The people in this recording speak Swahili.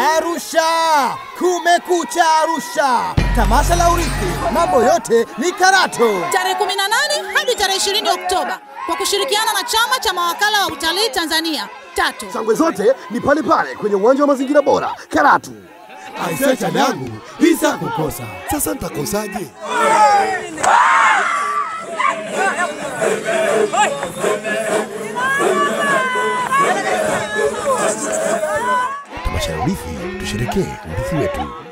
Arusha, kumekucha Arusha, tamasha la urithi, mambo yote ni Karato. tarehe 18 hadi tarehe 20 Oktoba kwa kushirikiana na chama cha mawakala wa utalii Tanzania tatu. Shangwe zote ni pale pale kwenye uwanja wa mazingira bora Karatu. Aisee, chanyangu hisa kukosa. Sasa nitakosaje? Tamasha ya urithi, tusherekee urithi wetu.